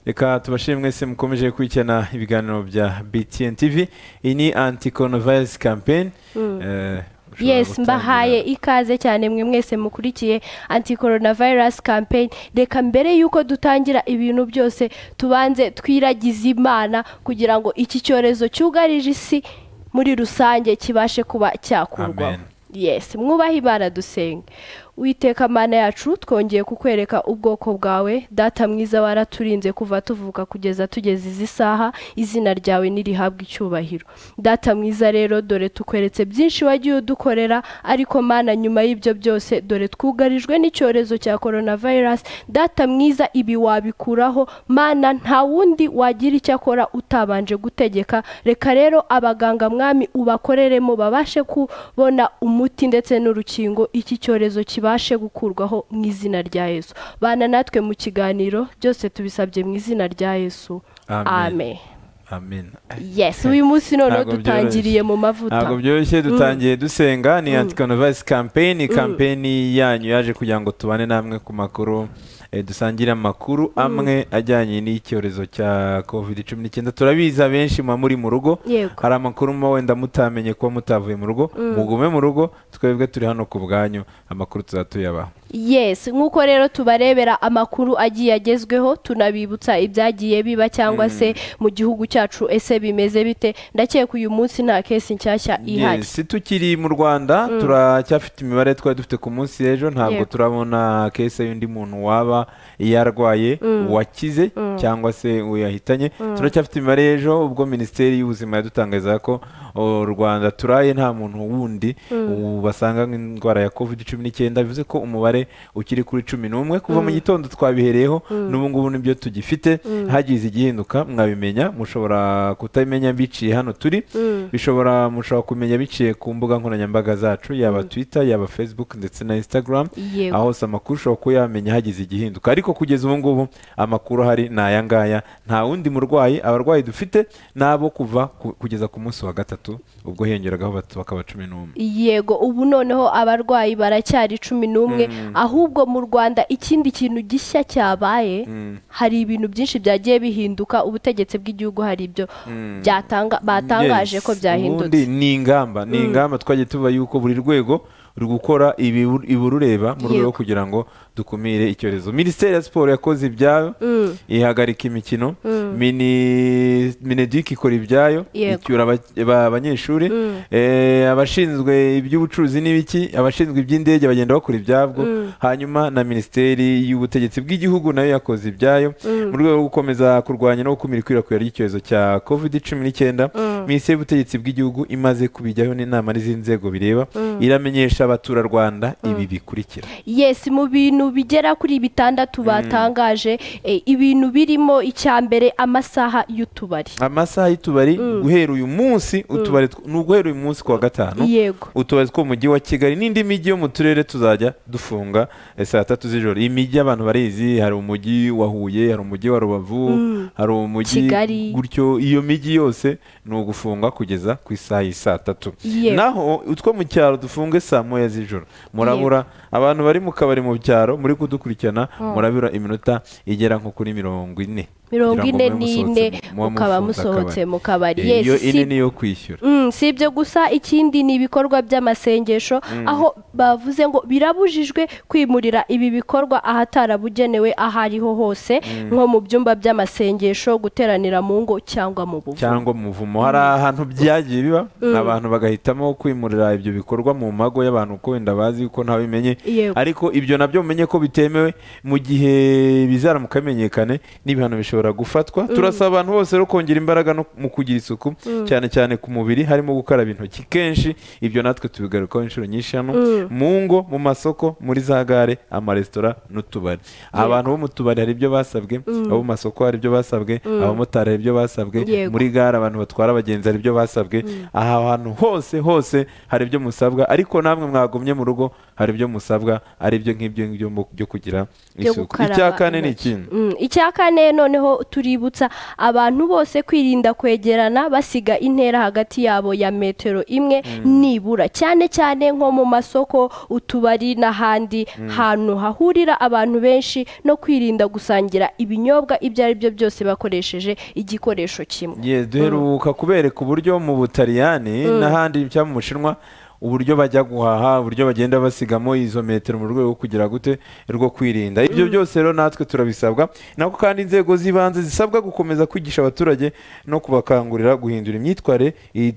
reka tubashimire mwese mukomeje gukurikirana ibiganiro bya btn tv iyi ni anti coronavirus campaign Mm. Eh, ushobora yes gutangira. mbahaye ikaze cyane mwe mwese mukurikiye anti coronavirus campaign reka mbere y'uko dutangira ibintu byose tubanze twiragize imana kugira ngo iki cyorezo cyugarije isi muri rusange kibashe kuba cyakurwaho Amen. yes mwubahe imana dusenge witeka mana yacu twongeye kukwereka ubwoko bwawe data mwiza waraturinze kuva tuvuka kugeza tugeze izi saha izina ryawe ntirihabwe icyubahiro data mwiza rero dore tukweretse byinshi wagiye udukorera ariko mana nyuma y'ibyo byose dore twugarijwe n'icyorezo cya coronavirus data mwiza ibi wabikuraho mana nta wundi wagira icyo akora utabanje gutegeka reka rero abaganga mwami ubakoreremo babashe kubona umuti ndetse n'urukingo iki cyorezo kibashe gukurwaho mu izina rya yesu bana natwe mu kiganiro byose tubisabye mu izina rya yesu amen amen amen yes uyu munsi noneho Ntabwo dutangiriye mu mavuta ntabwo byoroshye dutangiye dusenga ni anti coronavirus campaign campaign yanyu yaje kugira ngo tubane namwe ku makuru eh, dusangire amakuru amwe ajyanye n'icyorezo cya covid cumi n'icyenda turabizi abenshi muba muri mu rugo yego hari amakuru mo wenda mutamenye kuba mutavuye mu rugo mugume mu rugo twebwe turi hano ku bwanyu amakuru tuzaba tuyabaha yes nk'uko rero tubarebera amakuru agiye agezweho tunabibutsa ibyagiye biba cyangwa se mu gihugu cyacu ese bimeze bite ndakeka uyu munsi nta kesi nshyashya ihari Yes, tukiri mu rwanda turacyafite imibare twari dufite ku munsi y'ejo ntabwo Yego. turabona kese y'undi muntu waba yarwaye wakize cyangwa se uwo yahitanye turacyafite imibare y'ejo ubwo minisiteri y'ubuzima yadutangarizaga ko o, rwanda turaye nta muntu wundi u- basanga nk'indwara ya covid cumi n'icyenda bivuze ko umubare ukiri kuri cumi n'umwe kuva mu gitondo twabihereyeho n'ubu ngubu nibyo tugifite hagize igihinduka mwabimenya mushobora kutabimenya biciye hano turi bishobora mushobora kumenya biciye ku mbuga nkoranyambaga zacu yaba twitter yaba facebook ndetse na instagram Yego. aho hose amakuru ushobora kuba yamenya hagize igihinduka ariko kugeza ubu ngubu amakuru ahari ni aya ngaya nta wundi murwayi abarwayi dufite ni abo kuva ku- kugeza ku munsi wa gatatu ubwo hiyongeragaho batatu bakaba cumi n'umwe yego ubu noneho abarwayi baracyari cumi n'umwe ahubwo mu rwanda ikindi kintu gishya cyabaye hari ibintu byinshi byagiye bihinduka ubutegetsi bw'igihugu hari ibyo byatanga batangaje Yes, ko byahindutse ubundi ni ingamba ni ingamba twagiye tuba yuko buri rwego ruri gukora ibibu- iburureba mu rwego Yego. rwo kugira ngo dukumire icyorezo minisiteri ya siporo yakoze ibyayo ihagarika imikino Mini- mineduk ikora ibyayo Yego. icyura aba- aba- abanyeshuri Eh, abashinzwe iby'ubucuruzi n'ibiki abashinzwe iby'indege bagenda bakora ibyabwo hanyuma na minisiteri y'ubutegetsi bw'igihugu nayo yakoze ibyayo mu rwego rwo gukomeza kurwanya no gukumira ikwirakwira ry'icyorezo cya covid cumi n'icyenda minisiteri y'ubutegetsi bw'igihugu imaze kubijyaho n'inama n'izindi nzego bireba iramenyesha abaturarwanda ibi bikurikira yes mu bintu bigera kuri bitandatu batangaje eh, ibintu birimo icya mbere amasaha y'utubari amasaha y'utubari guhera uyu munsi utubari tw- ni uguhera uyu munsi ku wa gatanu yego utubari two mu mujyi wa kigali n'indi mijyi yo mu turere tuzajya dufunga eh, saa tatu z'ijoro iyi mijyi abantu barizi hari umujyi wa huye hari umujyi wa rubavu hari umujyi Kigali. gutyo iyo mijyi yose ni ugufunga kugeza ku isaha y'i saa tatu Yego. naho utwo mu cyaro dufunge saa moya z'ijoro murabura abantu bari mu kabari mu byaro muri kudukurikirana murabura iminota igera nko kuri mirongo ine mirongo kugira ngo ine mube n'ine musohotse mu- muba mukaba mufunze musohotse akabari. mu kabari Eh, iyo yes ine si ni iyo kwishyura Mm, si ibyo gusa ikindi ni ibikorwa by'amasengesho aho bavuze ngo birabujijwe kwimurira ibi bikorwa ahatarabugenewe aho ariho hose nko mu byumba by'amasengesho guteranira mu ngo cyangwa mu buvumo cyangwa mu buvumo hari ahantu byagiye biba abantu bagahitamo kwimurira ibyo bikorwa mu mago y'abantu kuko wenda bazi yuko ntawe bimenye Yego. ariko ibyo nabyo mumenye ko bitemewe mu gihe bizaramuka bimenyekane n'ibihano bishobora gufatwa turasaba abantu bose rero kongera imbaraga no mu kugira isuku cyane cyane ku mubiri harimo gukaraba intoki kenshi ibyo natwe tubigarukaho inshuro nyinshi hano mu ngo mu masoko muri za gare amaresitora n'utubari abantu bo mu tubari hari ibyo basabwe abo mu masoko hari ibyo basabwe abamotari hari ibyo basabwe Yego. muri gare abantu batwara abagenzi hari ibyo basabwe aha hantu hose hose hari ibyo musabwa ariko namwe mwagumye mu rugo hari ibyo musabwa basabwa ari byo ngibyo ngibyo mu- byo kugira byo isuku gukaraba icya kane ni intoki. ikintu Mm, icya kane noneho tuributsa abantu bose kwirinda kwegerana basiga intera hagati yabo ya metero imwe nibura cyane cyane nko mu masoko utubari n'ahandi hantu hahurira abantu benshi no kwirinda gusangira ibinyobwa ibyo ari byo byose bakoresheje igikoresho kimwe Yes, duheruka kubereka uburyo mu butaliyani n'ahandi cyangwa mu bushinwa uburyo bajya guhaha uburyo bagenda basigamo izo metero mu rwego rwo kugira gute rwo kwirinda ibyo byose rero natwe turabisabwa nako kandi inzego z'ibanze zisabwa gukomeza kwigisha abaturage no kubakangurira guhindura imyitwarire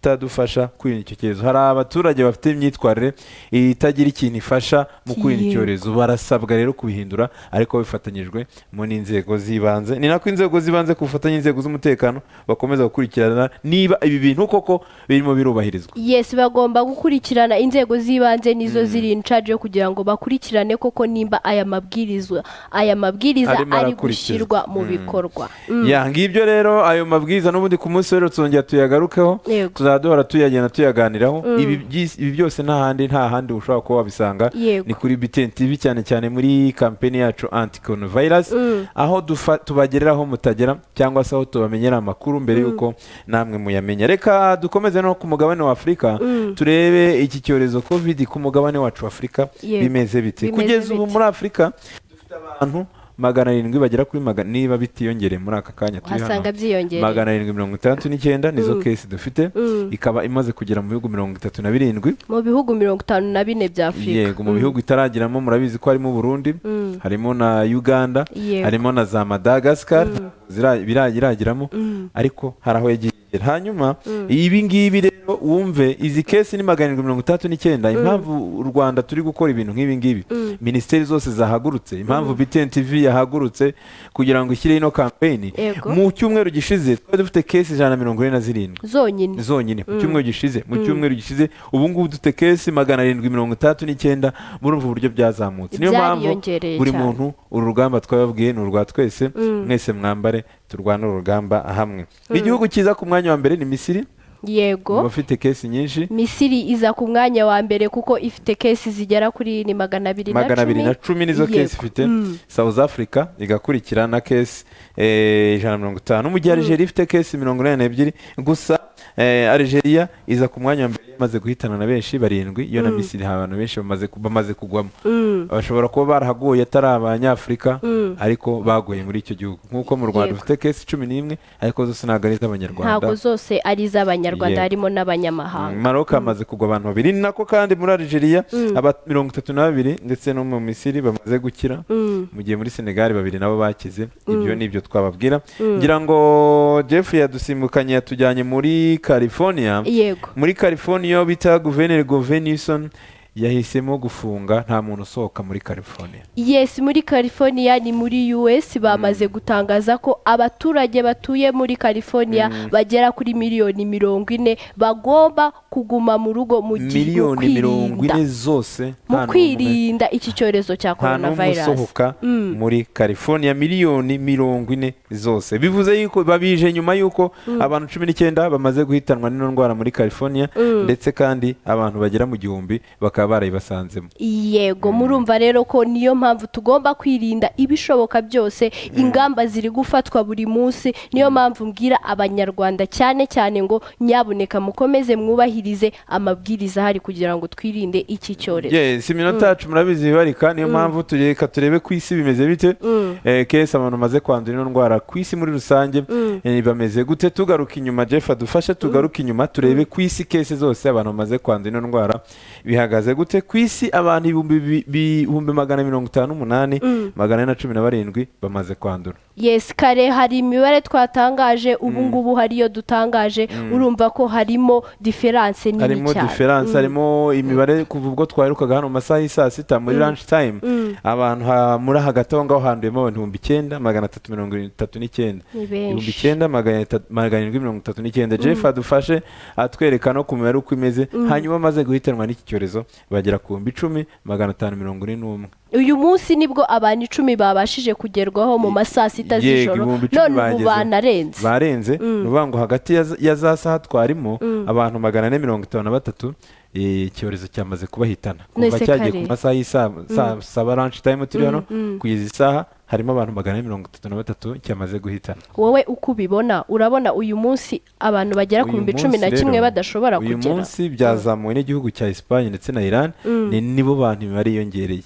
itadufasha kwirinda icyo cyorezo hari abaturage bafite imyitwarire itagira ikintu ifasha mu kwirinda Yego. icyorezo barasabwa rero kubihindura ariko bifatanyijwe mu n'inzego z'ibanze ni nako inzego z'ibanze ku bufatanye n'inzego z'umutekano bakomeza gukurikirana niba ibi bintu koko birimo birubahirizwa yesi bagomba gukurikirana inzego z'ibanze nizo ziri in charge yo kugira ngo bakurikirane koko nimba aya mabwiriza aya mabwiriza Arimo ari arakurikizwa. gushyirwa mu Mm. bikorwa ya ngibyo rero ayo mabwiriza n'ubundi ku munsi rero tuzongera tuyagarukeho Yego. tuzajya duhora tuyagenda tuyaganiraho ibi byis- ibi byose nta handi nta handi ushobora kuba wabisanga Yego. ni kuri BTN TV cyane cyane muri kampeni yacu anti coronavirus aho dufa- tubagereraho mutagera cyangwa se aho tubamenyera amakuru mbere y'uko namwe muyamenya reka dukomeze no ku mugabane wa Afurika turebe iki cyorezo covid ku mugabane wacu wa Afurika Yego. bimeze bite Bimeze kugeza ubu bite. muri Afurika dufite abantu magana arindwi bagera kuri magana niba bitiyongereye muri aka kanya turi uhasanga hano byiyongereye magana arindwi mirongo itandatu n'icyenda nizo kesi dufite ikaba imaze kugera mu bihugu mirongo itatu na birindwi mu bihugu mirongo itanu na bine bya afurika yego mu bihugu itaragiramo murabizi ko harimo Burundi harimo na Uganda Yego. harimo na za Madagascar zira- bira- iragiramo ariko hari aho yagiye igera. hanyuma ibi ngibi rero wumve izi kesi ni magana arindwi mirongo itandatu n'icyenda impamvu u Rwanda turi gukora ibintu nk'ibi ngibi minisiteri zose zahagurutse impamvu BTN TV yahagurutse kugira ngo ishyire ino kampeni Yego. mu cyumweru gishize twari dufite kesi ijana na mirongo ine na zirindwi zonyine zonyine mu cyumweru gishize mu cyumweru gishize ubu ngubu dufite kesi magana arindwi mirongo itandatu n'icyenda murumva uburyo byazamutse niyo mpamvu Byariyongereye buri cyane. muntu uru rugamba twababwiye ni urwa twese mwese mwambare turwane uru rugamba hamwe igihugu cyiza ku mwanya wa mbere ni misiri yego mu bafite kesi nyinshi misiri iza ku mwanya wa mbere kuko ifite kesi zigera kuri ni magana abiri na magana abiri na cumi cumi nizo Yego. kesi ifite south africa igakurikira na kesi eh, ijana na mirongo itanu mu gihe algeria ifite kesi mirongo inani n'ebyiri gusa eh, algeria iza ku mwanya wa mbere imaze guhitana na benshi barindwi iyo na misiri hari abantu benshi bamaze ku- bamaze kugwamo bashobora kuba barahaguye atari abanyafurika ariko baguye muri icyo gihugu nk'uko mu rwanda Yego. dufite kesi cumi n'imwe ariko zose ntabwo ari iz'abanyarwanda ntabwo zose ari iz'abanyarwanda Yego. harimo Mm, n'abanyamahanga Maroc hamaze kugwa abantu babiri ni nako kandi muri Algeria aba mirongo itatu na babiri ndetse no mu Misiri bamaze gukira mu gihe muri Senegal babiri nabo bakize ibyo ni ibyo twababwira ngira ngo Jeffrey yadusimbukanye yatujyanye muri California yego muri California iyo bita Guverineri Govenison yahisemo gufunga nta muntu usohoka muri California yes muri california ni muri us bamaze gutangaza ko abaturage batuye muri california bagera kuri miliyoni mirongo ine bagomba kuguma mu rugo mu gihe mu miliyoni mirongo kwirinda ine zose mu nta n'umwe. kwirinda iki cyorezo cya nta n'umwe coronavirus usohoka muri california miliyoni mirongo ine zose bivuze yuko babije nyuma y'uko abantu cumi n'icyenda bamaze guhitanwa n'ino ndwara muri california ndetse kandi abantu bagera mu gihumbi bakaba barayibasanzemo yego murumva rero ko niyo mpamvu tugomba kwirinda ibishoboka byose ingamba ziri gufatwa buri munsi niyo mpamvu mbwira abanyarwanda cyane cyane ngo nyabuneka mukomeze mwubahirize amabwiriza ahari kugira ngo twirinde iki cyorezo yes iminota yacu murabizi bibarika niyo mpamvu tureka turebe ku isi bimeze bite Eh, kese abantu bamaze kwandura ino ndwara ku isi muri rusange eh, bameze gute tugaruka inyuma jeff adufashe tugaruke inyuma turebe ku isi kese zose abantu bamaze kwandura ino ndwara bihagaze gute ku isi abantu ibihumbi bi- bihumbi magana mirongo itanu n'umunani magana ane na cumi na barindwi bamaze kwandura yes kare hari imibare twatangaje ubu ngubu hariyo dutangaje urumva ko harimo diferanse nini harimo cyane diferanse harimo imibare kuva ubwo twaherukaga hano mu masaha y'i saa sita muri lunch time abantu ha- muri hagati aho ngaho handuyemo abantu ibihumbi icyenda magana atatu mirongo itatu n'icyenda Ni benshi. ibihumbi icyenda magana ita- magana arindwi mirongo itatu n'icyenda jeff adufashe atwereka no ku mibare uko imeze hanyuma amaze guhitanwa n'iki cyorezo bagera ku bihumbi icumi magana atanu mirongo ine n'umwe uyu munsi nibwo abantu icumi babashije kugerwaho mu masaa sita Yego, z'ijoro ibihumbi icumi none bageze. ubu banarenze barenze ni ukuvuga ngo hagati ya za- ya za saha twarimo abantu magana ane mirongo itanu na batatu eh, icyorezo cyamaze kubahitana Nahise kuva cyagiye ku kare. masaha y'isaa saa- saba ranshi tayime turi hano mm. kugeza isaha harimo abantu magana ane mirongo itatu na batatu cyamaze guhitana wowe uko ubibona urabona uyu munsi abantu bagera ku Uyu bihumbi cumi na munsi kimwe rero, badashobora uyu kugera munsi byazamuwe n'igihugu cya Espagne ndetse na Iran ni nibo bantu imibare yiyongereye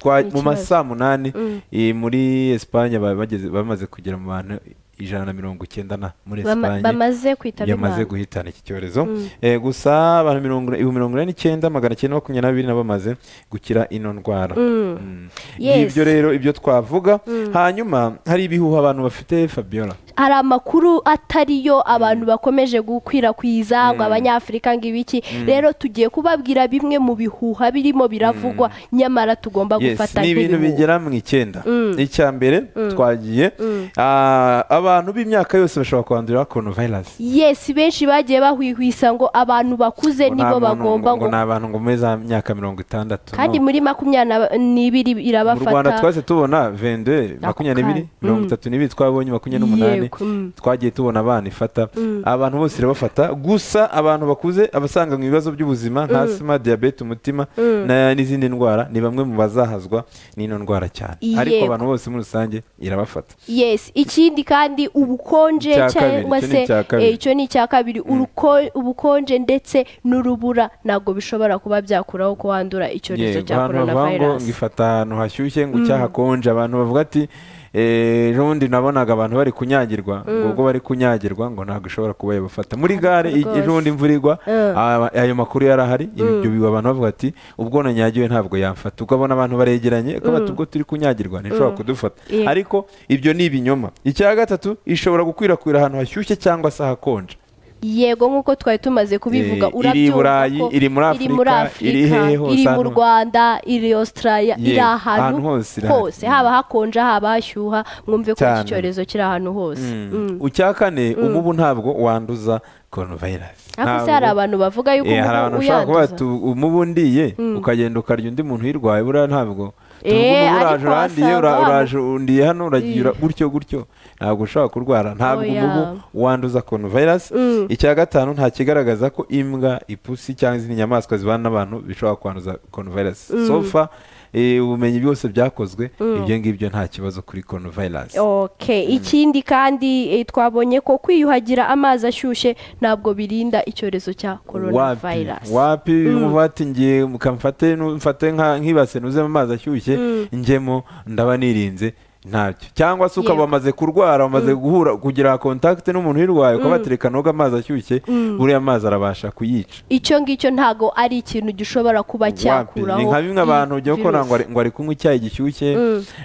Twa- Ni mu ikibazo. masaa munani Mm. eh, muri Espagne ba- bageze- bamaze kugera mu bantu ijana na mirongo icyenda na muri Bama- Espagne bamaze kwitaba yamaze imana guhitana iki cyorezo Mm. Eh, gusa abantu mirongo ibihumbi mirongo inani n'icyenda magana cyenda makumyabiri na bibiri na bamaze gukira ino ndwara Mm. Mm. Yes. ngibyo rero ibyo twavuga hanyuma hari ibihuha abantu bafite fabiola hari amakuru atari yo abantu bakomeje gukwirakwiza ngo abanyafurika ngo ibiki rero tugiye kubabwira bimwe mu bihuha birimo biravugwa nyamara tugomba Yes, gufata ni ibintu nk'ibihuha. bigera mu icyenda Mm. icya mbere twagiye ah, abantu b'imyaka yose bashobora kwandura coronavirus yesi benshi bagiye bahwihwisa ngo abantu bakuze Ngo nta nibo muntu- bagomba ngo ngo ni abantu ngo muri za myaka mirongo itandatu kandi no. muri makumyabiri n'ibiri mu rwanda irabafata twese tubona vende Ako makumyabiri kanya. mirongo Mm. itatu n'ibiri twabonye makumyabiri n'umunani Yego, mm. twagiye tubona abana ifata abantu bose irabafata gusa abantu bakuze abasanga mu bibazo by'ubuzima nka asima diyabete umutima na- n'izindi ndwara ni bamwe mu bazahazwa n'ino ndwara cyane ariko Yego. abantu bose muri rusange irabafata yes ikindi kandi ubukonje Icya kabiri, icyo cyangwa ni se icya kabiri. eh, icyo ni icya kabiri uruko- ubukonje ndetse n'urubura ntabwo bishobora kuba byakuraho ko wandura icyorezo Yego, cya abantu bavuga ngo ngo coronavirus ifata ahantu hashyushye ngo cyahakonje abantu bavuga ati "Eh, ejo bundi nabonaga abantu bari kunyagirwa ngo ubwo bari kunyagirwa ngo ntabwo ishobora kuba yabafata muri gare i- Rwose. ejo bundi imvura igwa aba- ayo makuru yari ahari ibyo biba abantu bavuga ati ubwo nanyagiwe ntabwo yamfata ubwo abona abantu baregeranye ko bati ubwo turi kunyagirwa ntishobora kudufata Yego. ariko ibyo ni ibinyoma icya gatatu ishobora gukwirakwira ahantu hashyushye cyangwa se hakonje yego nk'uko twari tumaze kubivuga Eh, iri i urabyumva Burayi, ko iri muri iri muri Afurika, afurika iri hehe hose, iri mu ahantu- rwanda iri australia iri Yego, ahantu ahantu hose irahari. hose haba hakonje haba hashyuha mwumve ko iki Cyane. cyorezo kiri ahantu hose Mm. icya kane umubu ntabwo wanduza coronavirus ariko se Ntabwo- hari abantu bavuga Eh, yuko hari umubu abantu ushobora kuba uyanduza bati umubu undiye ukagenda ukarya undi muntu uyirwaye buriya ntabwo Eh, Tuvuga umubu uraje ariko urandiye wasanga ura- wa- uraje undiye hano uragiye ura- gutyo gutyo ntabwo ushobora kurwara ntabwo Oya. umubu wanduza coronavirus icya gatanu nta kigaragaza ko imbwa ipusi cyangwa izindi nyamaswa zibana n'abantu bishobora kwanduza coronavirus sofa eh, ubumenyi byose byakozwe ibyo ngibyo nta kibazo kuri coronavirus okay ikindi kandi eh, twabonye ko kwiyuhagira amazi ashyushye ntabwo birinda icyorezo cya coronavirus wapi umuvuga ati ngiye mukamfate nu- mfate nka- nk'ibase nuzemo amazi ashyushye njemo ndaba nirinze ntabyo cyangwa se ukaba Yego. wamaze kurwara wamaze guhura kugira contact n'umuntu uyirwaye ukaba watereka noga amazi ashyushye buriya amazi arabasha kuyica icyo ngicyo ntabwo ari ikintu gishobora kuba wapi ni cyakuraho nka bimwe abantu iyi ujya gukora virusi. ngo ari- ngo ari kunywa icyayi gishyushye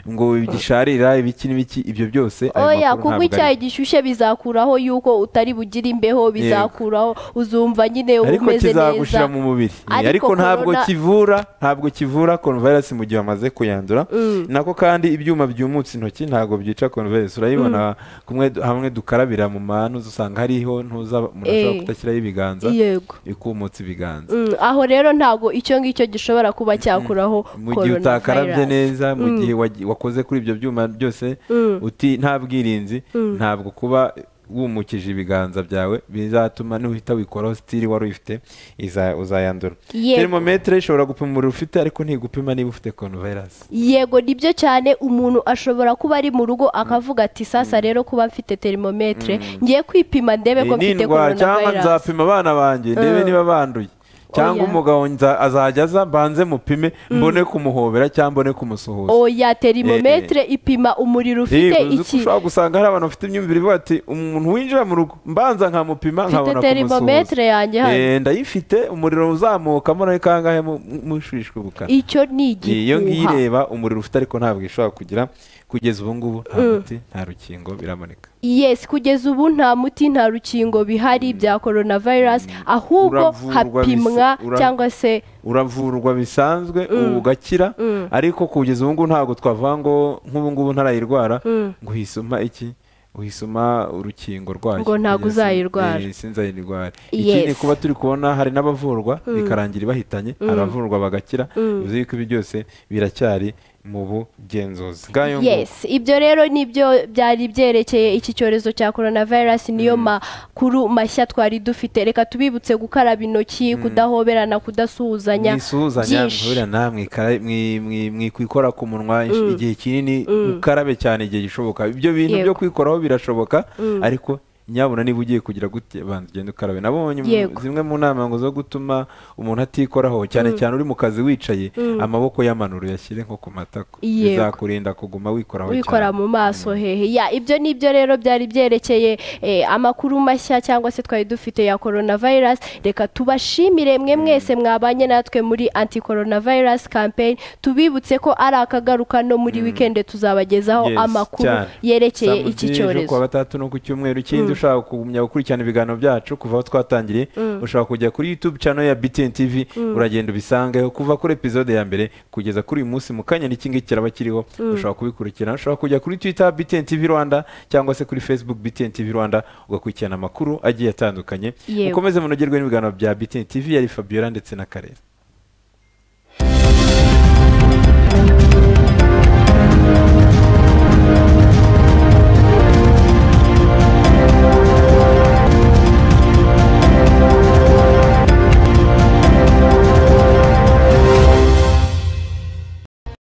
ngo gisharira ibiki n'ibiki ibyo byose ayo oya makuru kunywa ntabwo icyayi ariyo. gishyushye bizakuraho yuko utari bugire imbeho bizakuraho uzumva nyine ariko umeze neza kizagushira mu mubiri Ariko ariko ntabwo corona- kivura ntabwo kivura coronavirus mu gihe wamaze kuyandura Mm. nako kandi ibyuma byumutse intoki ntabwo byica coronavirus urayibona kumwe hamwe dukarabira mu mantu usanga hariho ntuza umuntu ashobora Eh. kutashyiraho ibiganza yego ikumutse ibiganza Mm, aho rero ntabwo icyo ngicyo gishobora kuba cyakuraho mu gihe utakarabye coronavirus. neza mu gihe wagi- wakoze kuri ibyo byuma byose uti nta bwirinzi ntabwo kuba wumukije ibiganza byawe bizatuma nuhita wikoraho sitiri wari uyifite iza- uzayandura Yego. terimometero ishobora gupima umuriro ufite ariko ntigupima niba ufite coronavirus yego nibyo cyane umuntu ashobora kuba ari mu rugo akavuga ati sasa rero kuba mfite terimometre ngiye kwipima ndebe ko Eh, ni mfite indwara cyangwa coronavirus nzapima abana banjye ndebe niba banduye cyangwa Oya. umugabo nza- azajya aza mbanze mupime mbone kumuhobera cyangwa mbone kumusuhuza oya terimometre ipima umuriro Eh, ufite uzi ko iki ushobora gusanga hari abantu bafite imyumvire ivuga ati umuntu winjira mu rugo mbanza nkamupima mfite nkabona terimometre kumusuhuza yanjye hano Eh, ndayifite umuriro uzamukamo nawe kangahe mu- mushishwe bukana icyo ni iyo ngiyi igihuha ireba umuriro ufite ariko ntabwo ishobora kugira kugeza ubu ngubu nta muti nta rukingo biraboneka yes kugeza ubu nta muti nta rukingo bihari bya coronavirus ahubwo Uravurwa hapimwa bise- ura- cyangwa se uravurwa bisanzwe ubu ugakira ariko kugeza ubu ngubu ntabwo twavuga ngo nk'ubu ngubu ntarayirwara ngo uhisoma iki uhisoma urukingo rwayo Ngo ntabwo Kugeza- uzayirwara. eh, sinzayirwara Yes. ikindi kuba turi kubona hari n'abavurwa bikarangira bahitanye abavurwa bagakira bivuze yuko ibi byose biracyari mu bugenzuzi bwayo yes ibyo rero nibyo byari byerekeye iki cyorezo cya korona virusi niyo makuru mashya twari dufite reka tubibutse gukaraba intoki kudahoberana kudasuhuzanya mwisuhuzanya mwihurira nawe mwikara- mwi- mwi- mwikwikora ku munwa insh- igihe kinini ukarabe cyane igihe gishoboka ibyo bintu byo Yego. kwikoraho birashoboka ariko nyabuna niba ugiye kugira gute banza ugenda ukarabe nabonye mu- Yego. zimwe mu nama ngo zo gutuma umuntu atikoraho cyane cyane uri mu kazi wicaye amaboko y'amanuru yashyire nko ku matako Yego. bizakurinda kuguma wikoraho wikora cyane mu maso hehe ya ibyo nibyo rero byari byerekeye eh, amakuru mashya cyangwa se twari dufite ya korona virusi reka tubashimire mwe mwese mwabanye natwe muri anti korona virusi kampeyini tubibutse ko ari akagaruka no muri wikende tuzabagezaho Yes, amakuru cyane. yerekeye Saa mu iki by'ejo cyorezo kuwa gatandatu no ku cyumweru kindi ushaka kugumya gukurikirana ibiganiro byacu kuva aho twatangiriye ushobora kujya kuri youtube channel ya btn tv uragenda ubisangeho kuva kuri episode ya mbere kugeza kuri uyu munsi mu kanya n'iki ngiki kiraba kiriho ushobora kubikurikirana ushobora kujya kuri twitter btn tv rwanda cyangwa se kuri facebook btn tv rwanda ugakurikirana amakuru agiye atandukanye Yego. mukomeze munogerwe n'ibiganiro bya btn tv yari fabiola ndetse na karere